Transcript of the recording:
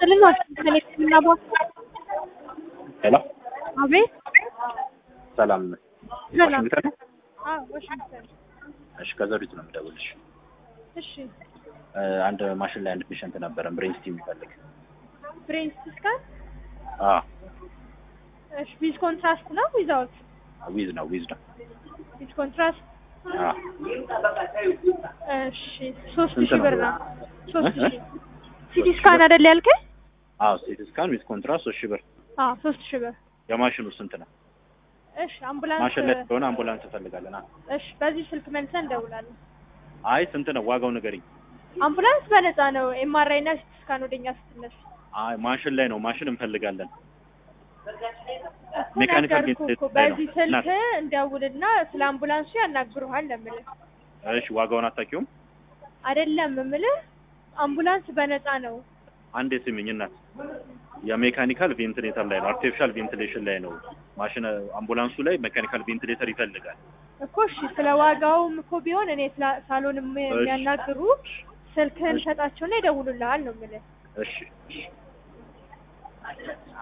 ይስጥልን። ዋሽንግተን የህክምና ቦታ ሄሎ አቤት። ሰላም ሰላም። ዋሽንግተን ነው? አዎ ዋሽንግተን። እሺ ከዘሪቱ ነው የምደውልሽ እሺ እ፣ አንድ ማሽን ላይ አንድ ፔሸንት ነበረን ብሬን ስቲም የሚፈልግ ብሬን ስካን። አ እሺ ዊዝ ኮንትራስት ነው ዊዛውት? ዊዝ ነው ዊዝ ነው ዊዝ ኮንትራስት። አ እሺ ሶስት ስንት ሺህ ነው? ብር ነው። ሶስት እ? ሺህ ሲቲ ስካን አይደል ያልከኝ? አዎ ሲቲ ስካን ዊዝ ኮንትራስት ሶስት ሺህ ብር አዎ ሶስት ሺህ ብር። የማሽኑ ስንት ነው እሺ አምቡላንስ። ማሽን ላይ ስለሆነ አምቡላንስ እንፈልጋለን አ እሺ በዚህ ስልክ መልሰን እንደውላለን። አይ ስንት ነው ዋጋው ንገሪኝ አምቡላንስ በነፃ ነው። ኤምአርአይ እና ሲቲ ስካን ወደኛ ስትነሱ አይ ማሽን ላይ ነው ማሽን እንፈልጋለን እኮ ሜካኒካል ነገርኩህ ቤት እኮ ላይ ነው። በዚህ ስልክ እናት። እንደውልና ስለ አምቡላንሱ ያናግሩሃል ለምልህ እሺ ዋጋውን አታውቂውም አይደለም የምልህ አምቡላንስ በነፃ ነው። አንዴ ስሚኝ እናት የሜካኒካል ቬንቲሌተር ላይ ነው አርቲፊሻል ቬንቲሌሽን ላይ ነው ማሽን አምቡላንሱ ላይ ሜካኒካል ቬንቲሌተር ይፈልጋል እኮ እሺ ስለ ዋጋውም እኮ ቢሆን እኔ ስላ- ሳሎን የሚ- የሚያናግሩ ስልክህን እሺ። ሰጣቸውና ይደውሉልሃል ነው የምልህ። እሺ እሺ